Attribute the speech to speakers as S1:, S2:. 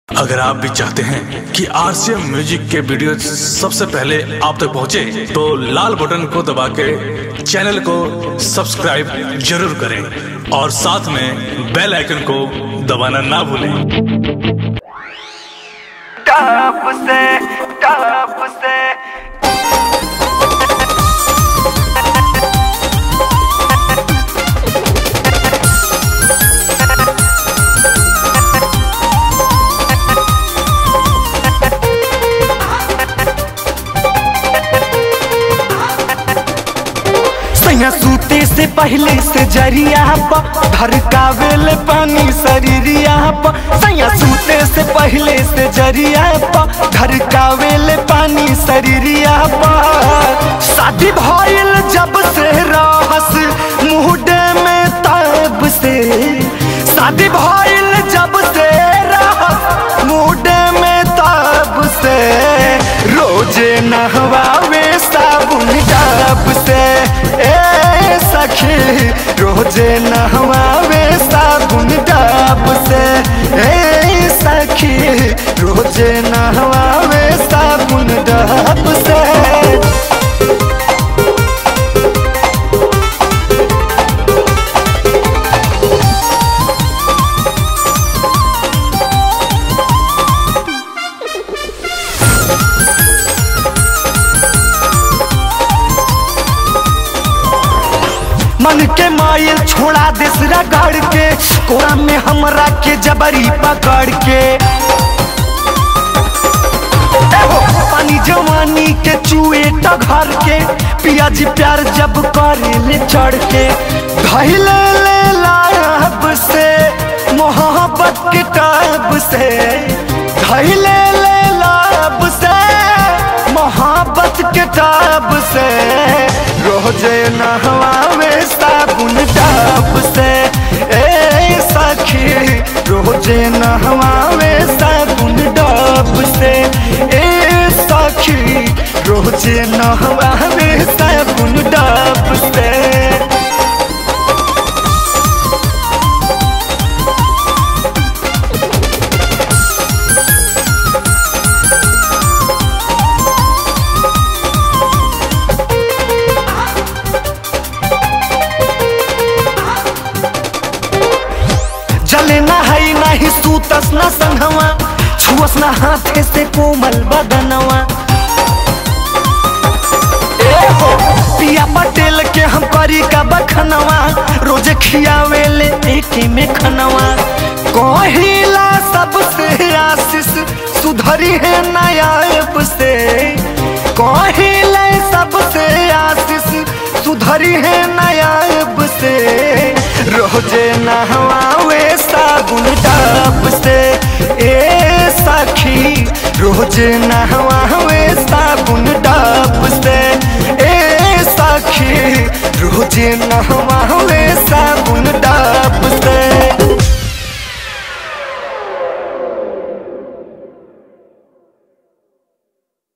S1: अगर आप भी चाहते हैं कि आरसीएम म्यूजिक के वीडियो सबसे पहले आप तक पहुंचे, तो लाल बटन को दबा के चैनल को सब्सक्राइब जरूर करें और साथ में बेल आइकन को दबाना ना भूलें
S2: टॉप से टॉप से
S3: सैया सूते से पहले से जरिया प धरकावेल पानी शरीरिया प सैया सूते से पहले से जरिया प धरकावेल पानी शरीरिया प शादी भइल जब से रहस मुहडे में तब से शादी भइल जब से रहस मुहडे में तब से रोजे नहवावे साबुन डब से ए सखी रोजे नहवावे साबुन डब से ए सखी रोजे नहवावे साबुन डब से मन के मायल छोड़ा देसरा गढ़ के कोरा में हमरा के जबरी पकड़ के एहो, पानी जवानी के चुए टघर के पियाजी प्यार जब करे ले चढ़ के धैले ले लाभ से मोहब्बत के टाब से धैले ले लाभ से मोहब्बत के टाब से रोजे नहवावे साबुन डाब से ए सखी रोजे नहवावे साबुन डाब से ए सखी रोजे नहवावे साबुन डाब से जले ना है नाही सूतस ना संगवा छुअस ना हाथे से कोमल बदनवा ए हो पिया पटेल के हम करी का बखनवा रोज खियावे ले एके में खनवा कहिला सबसे आशीष सुधरी है नायाब से कहिला सबसे आशीष सुधरी है नायाब से रोजे नहवावे साबुन डाब से ए सखी रोजे नहवावे साबुन डाब से ए सखी रोजे नहवा